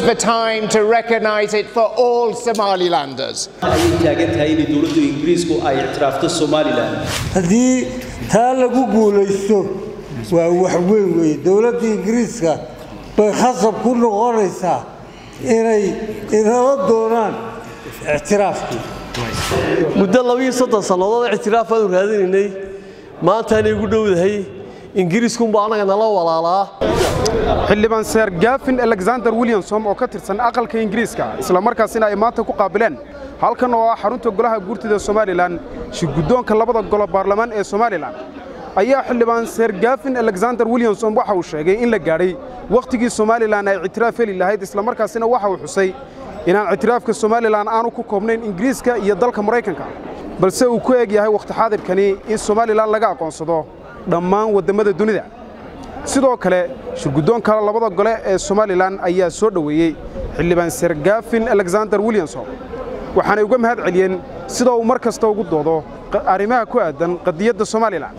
the time to recognise it for all Somalilanders. ayay taagan tahay inay dowladda ingiriisku ay ictiraafto somalilan haddii taa lagu guulaysto waa wax weyn weeye dowladda ingiriiska bay khasab ku noqonaysaa inay inala doonaan ictiraafkii muddo labiiyo soddon sannadood ictiraaf aanu raadinaynay maantaanay ugu dhowdahay ingiriiskunba annaga nala walaalaa xildhibaan seer gaafin alexander williamson oo ka tirsan aqalka ingiriiska isla markaasina ay maanta ku qaabileen halkan oo ah xarunta golaha guurtida somalilan shirguddoonka labada golo baarlamaan ee somalilan ayaa xildhibaan seer gaafin alexander williamson waxa uu sheegay in la gaadhay wakhtigii somalilan ay ictiraaf heli lahayd islamarkaasina waxa uu xusay inaan ictiraafka somalilan aanu ku koobnayn ingiriiska iyo dalka maraykanka balse uu ku eg yahay wakhti xaadirkani in somalilan laga aqoonsado dhammaan waddammada dunida sidoo kale shirguddoonka labada gole ee somalilan ayaa soo dhoweeyey xildhibaan seer gaafin alexander williamson waxaanay uga mahad celiyeen sida uu mar kasta ugu doodo arrimaha ku aadan qadiyadda somalilan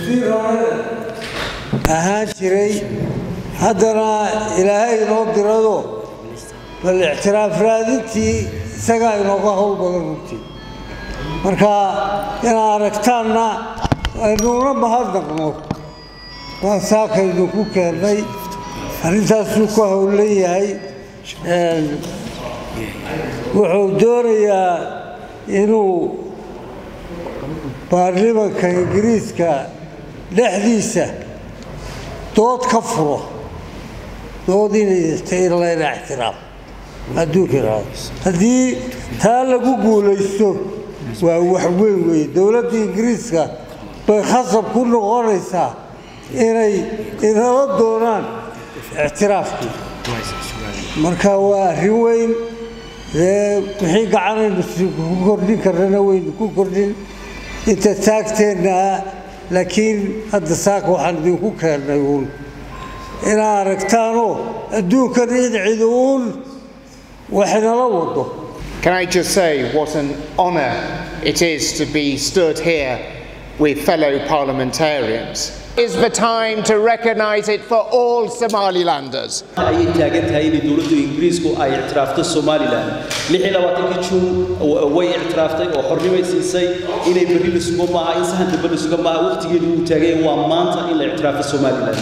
ahaan jiray haddana ilaahay inoo dirado bal ictiraaf raadintii isagaa inooga howl badan runtii marka inaad aragtaanna aynuuna mahadnaqno waan saakaynu ku keennay arrintaasuu ku howlan yahay wuxuu doonayaa inuu baarlimanka ingiriiska dhexdiisa dood ka furo dood inay layna ixtiraam adduunka haddii taa lagu guulaysto waa wax weyn weeye dowladda ingiriiska bay khasab ku noqonaysaa inay inala doonaan ictiraafkii marka waa arrin weyn wixii gacanaynu ku kordhin karnana waynu ku kordhin inta taagteenna ah laakiin hadda saaka waxaan idinku keennay uun inaad aragtaanoo adduunkan in cid uun waxnala wado Can I just say what an honour it is to be stood here with fellow parliamentarians? Is the time to recognise it for all Somalilanders. ayay taagan tahay inay dowladda ingiriisku ay ictiraafto somalilan kii juun way ictiraaftay oo xornimay siisay inay berri la sugo maaha in sahan dambe la sugo maaha waqtigeedu uu taagay waa maanta in la ictiraafo somalilan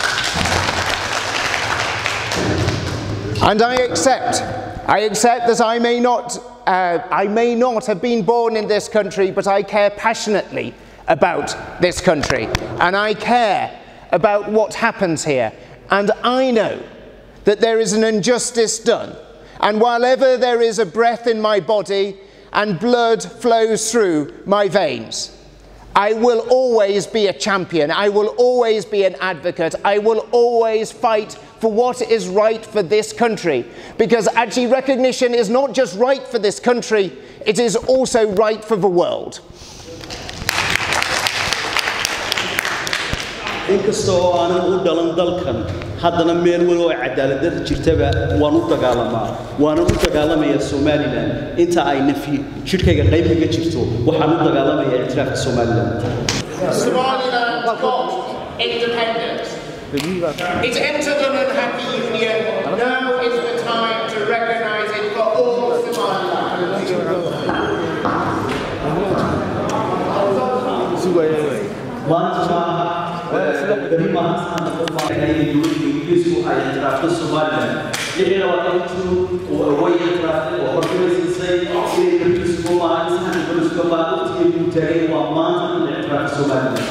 And I accept, I accept that I may not, uh, I may not have been born in this country, but I care passionately about this country. And I care about what happens here. And I know that there is an injustice done. And while ever there is a breath in my body and blood flows through my veins, I will always be a champion. I will always be an advocate. I will always fight for what is right for this country. Because actually, recognition is not just right for this country, it is also right for the world. inkasta oo aanan u dhalan dalkan haddana meel weli oo cadaaladda jirtaba waan u dagaalamaa waanan u dagaalamayaa somalilan inta ay nafi jidhkayga qayb kaga jirto waxaan u dagaalamayaa ictiraafka somalilan Somaliland got independence. It entered an unhappy union. Now is the time to recognise it for all Somaliland. maanta maaha beri maaha saanta qof maaha inay dowladda ingiriisku ay ictiraafto somalilan lixii labaatan juun way ictiraaftay oo xornimay siisay inay berri sugo maaha in sahan dambe la sugo maaha waqtigeedu uu taagay waa maanta in la ictiraafo somalilan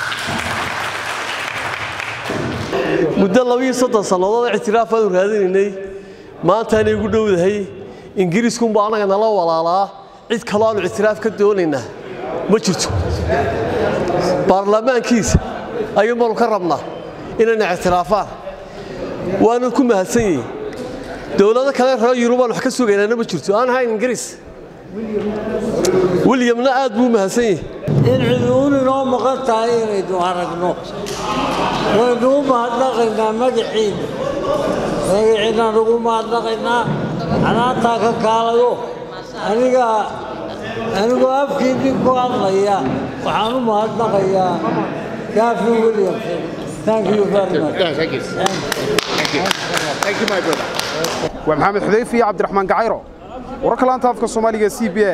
muddo labiiyo soddon sannadood ictiraaf aanu raadinaynay maantaanay ugu dhowdahay ingiriiskunba annaga nala walaalaa cid kaloo aanu ictiraaf ka doonaynaa ma jirto baarlamaankiisa ayuun baanu ka rabnaa inayna ictiraafaan waana ku mahadsan yihin dowlado kale reer yurubaan wax ka sugaynaana ma jirto aan ahayn ingiriis wilyamna aad buu u mahadsan yihi in ciduun inoo maqan tahay inaynu aragno waynu u mahadnaqaynaa magaciina magaciinaan ugu mahadnaqaynaa canaantaa ka kaalayo aniga anigoo afkii nin ku hadlaya waxaan u mahadnaqayaa gafin williamson thank you very much No, thank you. Thank you. Thank you, my brother. waa maxamed xudayfi iyo cabdiraxmaan gacayro wararka laanta afka soomaaliga c b a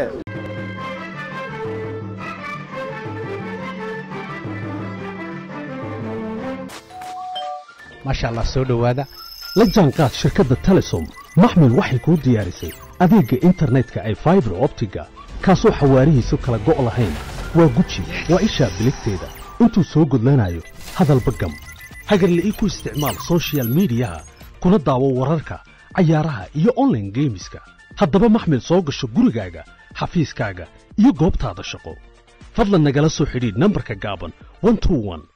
maasha allah soo dhowaada la jaanqaad shirkadda telesom maxmil waxay kuu diyaarisay adeegga internetka ay faibar optiga kaasoo xawaarihiisu kala go' lahayn waa guji waa ishaa biligteeda intuu soo gudlanayo hadalba gam hagarla'ii ku isticmaal soshiyal miidiyaha kuna daawo wararka cayaaraha iyo onlaine geemiska haddaba maxmil soo gasho gurigaaga xafiiskaaga iyo goobtaada shaqo fadlan nagala soo xidhiidh nambarka gaaban